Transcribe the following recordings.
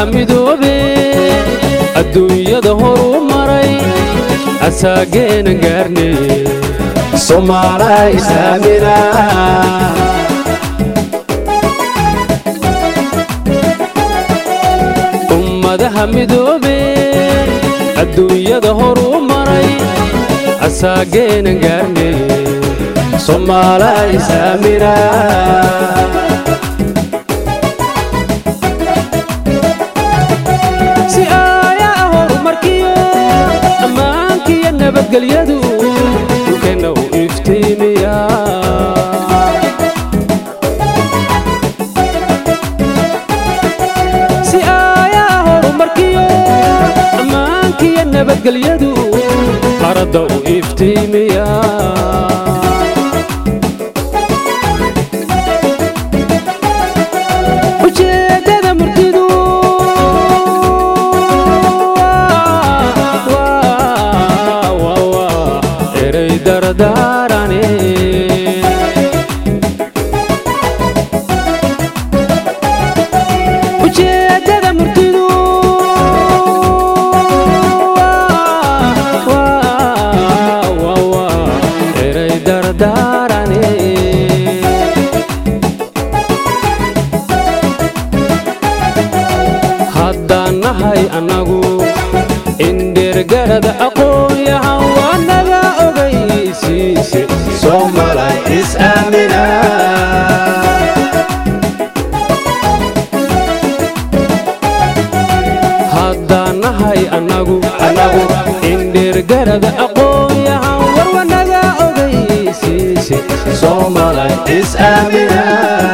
ummadaha midoobe adduunyada horuu maray asaageenan gaarne somaala islaamina ummadaha midoobe adduunyada horuu maray asaageenan gaarne somaala islaamina si aayaa horumarkiyo ammaankiyo nabadgelyadu dhulkeenna u iftiimiya si aayaa horumarkiyo ammaankiyo nabadgelyadu qaradda u iftiimiya ujeeddada murtidu eray dardaarane ujeeddada murtidu eray dardaarane haddaan nahay annagu indheergarada aqoon-yahan waa naga ogaysiise somaala islaamina haddaan nahay annagu annagu indheergarada aqoon-yahan war waa naga ogaysiise somaala islaamina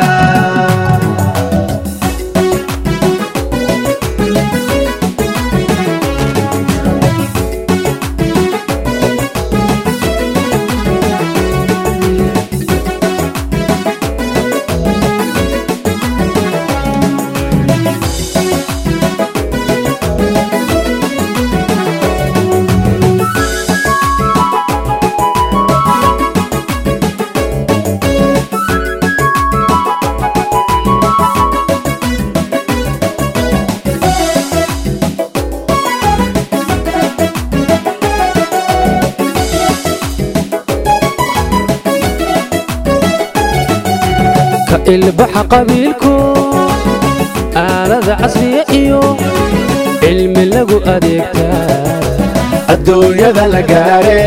ka ilbaxa qabiilku aalada casriya iyo cilmi lagu adeegtaa adduunyada la gaare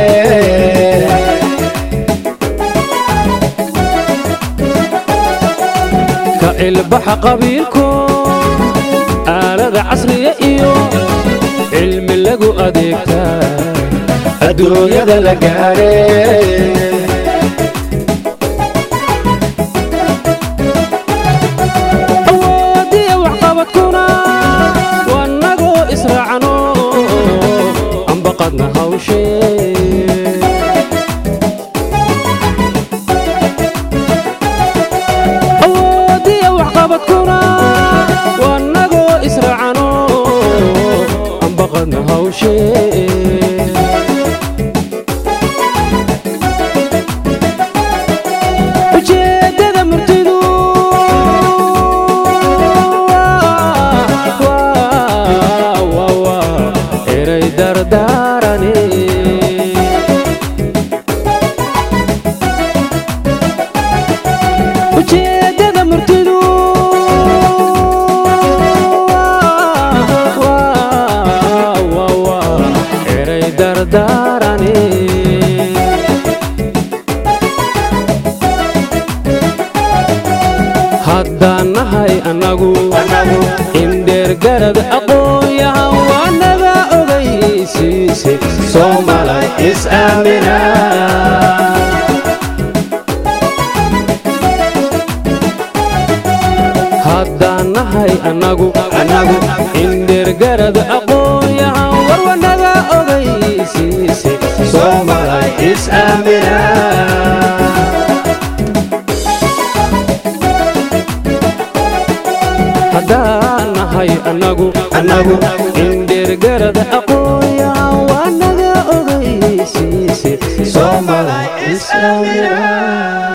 ka ilbaxa qabiilku aalada casriya iyo cilmi lagu adeegtaa adduunyada la gaare awoodiya waxqabadkuna wanagoo israacno ambaqadna hawshee awoodiya waxqabadkuna wanagoo israacno ambaqadna hawshee ujeeddada murtidu eray dardaarane ujeeddada murtidu eray dardaarane haddaan nahay annagu indheergarad aqoon-yahan waa naga ogaysiise somaala islaamina haddaan nahay annagu annagu indheergarad aqoon-yahan war waa naga ogaysiise somaala islaamina haddaan nahay annagu annagu indheergarad aqoon-yahan waa naga ogaysiise somaala islaamina